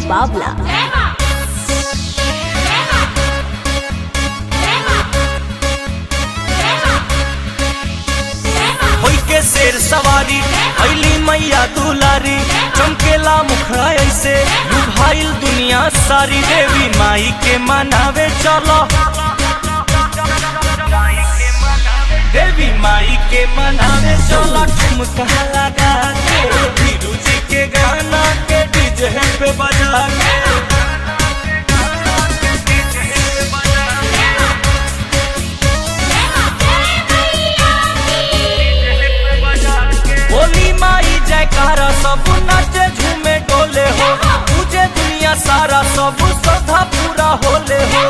बावला होई के शेर सवारी अली मैया दुलारी चमकेला मुखड़ा ऐसे लुभाइल दुनिया सारी देवी माई के मनावे चलो देवी माई के मनावे चलो ठुमका लगा के धीरू जी के गाना के डीजे पे बजा के बोली माई जयकारा सब नाचे झूमे डोले हो तुझे दुनिया सारा सब श्रद्धा पूरा होले हो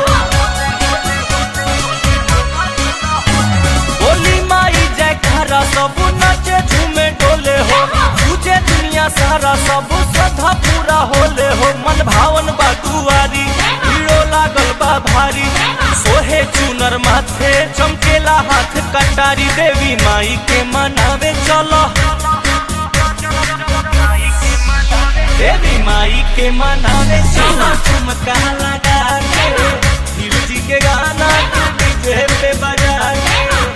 बोली माई जयकारा सब नाचे झूमे डोले हो तुझे दुनिया सारा सब श्रद्धा पूरा होले हो मन भावन बा दुआरी भीड़ो लागल बा भारी सोहे चुनर माथे चमकेला हाथ कटारी देवी माई के मनावे चलो देवी माई के मनावे चलो ठुमका लगा के धीरू जी के गाना के डीजे पे बजा के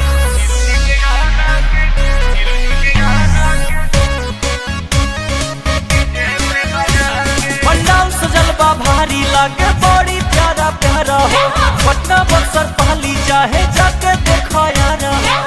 पंडाल सजल बा भारी लागे बड़ी प्यारा प्यारा हो पटना बक्सर पहली चाहे जाके दिखाया रहा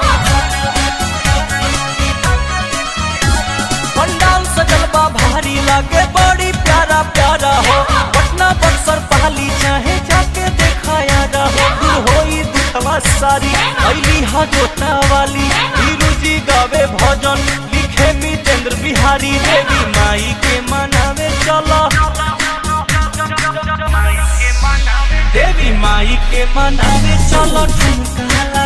पंडाल सजल बा भारी लागे बड़ी प्यारा प्यारा हो पटना बक्सर पहली चाहे जाके दिखाया रहो दूर होई दुखवा सारी अली हा जोता वाली हीरू जी गावे भजन लिखे मितेंद्र बिहारी देवी माई के मनावे चलो देवी माई के मनावे चलो ठुमका